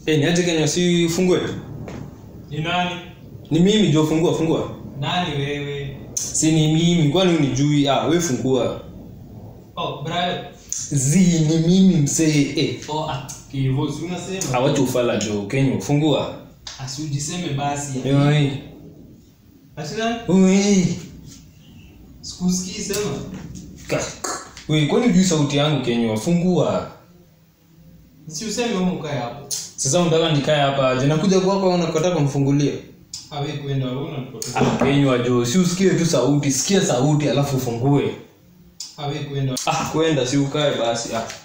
Eh, niaje Kenya si fungue? Ni nani? Ni mimi jo fungua fungua. Nani wewe? Si ni mimi kwani unijui? Ah, wewe fungua. Oh, Brian. Zi ni mimi msee. Eh, Oh, ah, kivo si unasema. awacha ufala jo Kenya fungua. Asijiseme basi. Yoi. Ati nani? Oi. Sikusikii sema. Ka- Wewe kwani unajui sauti yangu Kenya fungua. Si useme wewe ukae hapo. Sasa unataka nikae hapa aje? Nakuja kwako unakataka kumfungulia. Awe kwenda wewe unanipotea. Ah, Kenya jo, si usikie tu sauti, sikia sauti alafu ufungue. Awe kwenda. Ah, kwenda si ukae basi. Ah.